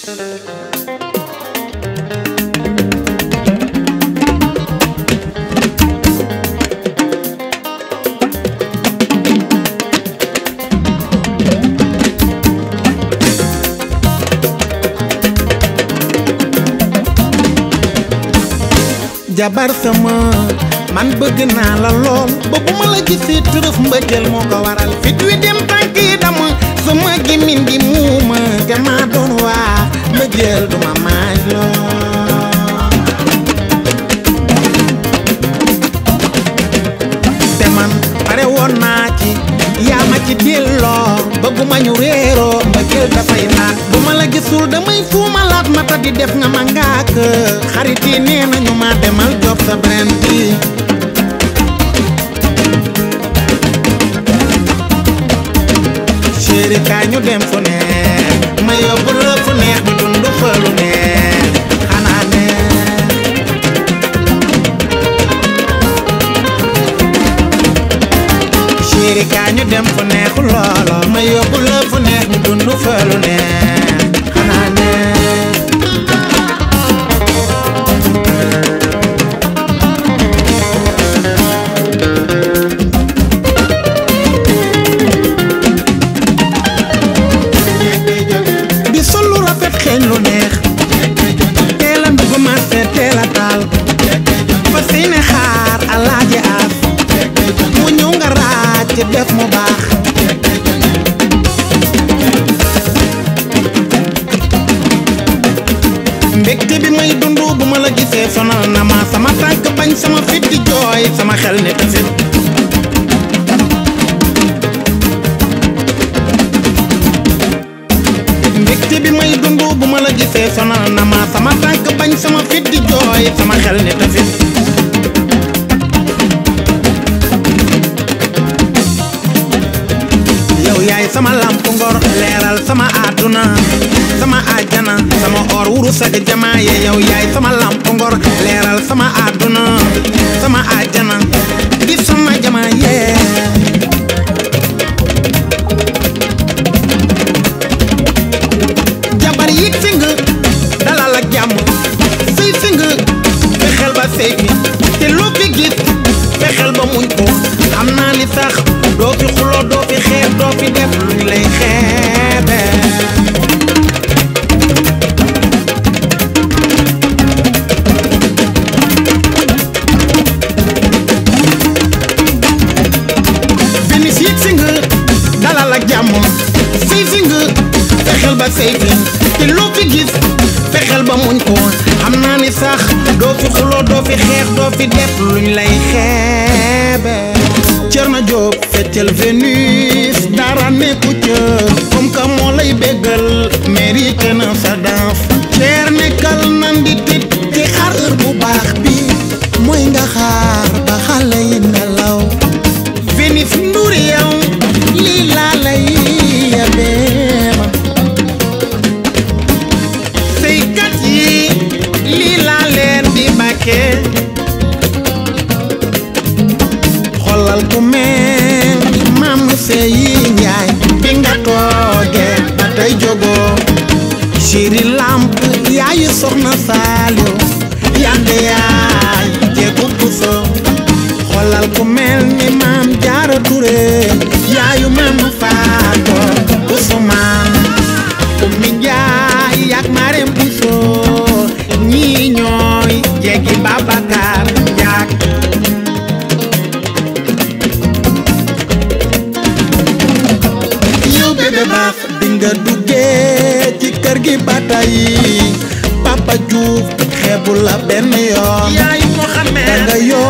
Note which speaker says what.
Speaker 1: jabar sama man bëgg naa la lool ba bu ma la gisee tërëf mbëggeel moo ko waral fit wi dem tànk yi dama sama gémmiñ gi muuma te maa doon waa mbëggeel du ma maaj lool te man pare woon naa ci yaa ma ci delloo bëgguma ñu réeroo mbëggeel dafay naat bu ma la gisul damay fuumalaat mata di def nga ma ngaak xarit yi nee nañu ma demal job sa brand bi chéri kaay ñu dem fu neex ma yóbbu la fu neex di dund fa lu neex xanaa neex chéri kaay ñu dem fu neexu loolo ma yóbbu la fu neex di dund fa lu neex xanaa neex di sol lu rafet xeeñ lu neex teel a dugg marché teel a taal fa seene xaar alaaji aas mu ñëw nga raaj ci def mu baax mbégte bi may dund bu ma la gisee sonal na ma sama tànk bañ sama fit di jooy sama xel ne tasit mbégte bi may dund bu ma la gisee sonal na ma sama tànk bañ sama fit di jooy sama xel ne tasit yow yaay sama lamp ngor leeral sama àdduna sama àjjana sama or wurus ak jamaa ye yow yaay sama lamp ngor leeral sama àdduna sama àjjana di sama jamaa ye jabar yi sing dalal ak jàmm sëy sing fexeel ba sëy fi te loo fi gis fexeel ba muñ ko xam naa ni sax doo fi xuloo doo fi xeeb doo fi def luñ lay xeebe Vénus yit si nga dalal ak jàmm sëy si nga fexeel ba sëy fi te loo fi gis fexeel ba muñ ko xam naa ni sax doo fi xuloo doo fi xeex doo fi def luñ lay xeebe Cerno Jóob feccal Vénus dara nekku ca comme que moo lay béggal mérité na sa danse ceer nekkal nan di tit ci xar heure bu baax bi mooy nga xaar ba xale yi nelaw Vénus Ndour yow lii laa lay yabeema sëykat yi lii laa leen di bàkkee xoolal ku mel maam seyi njaay bi nga toogee ba tey jógoo chéri lamp yaayu soxna saaliw yande yaay jeegu puso xoolal ku mel ni maam jaara ture yaayu maam faato usumaan ummi njaay yak mareem puso ñii ñooy jeegi babakar njaak yow bébé baax bi nga duggee ci kër gi ba tey Papa Diouf xeebu la benn yoon
Speaker 2: yaay Mohamed
Speaker 1: da nga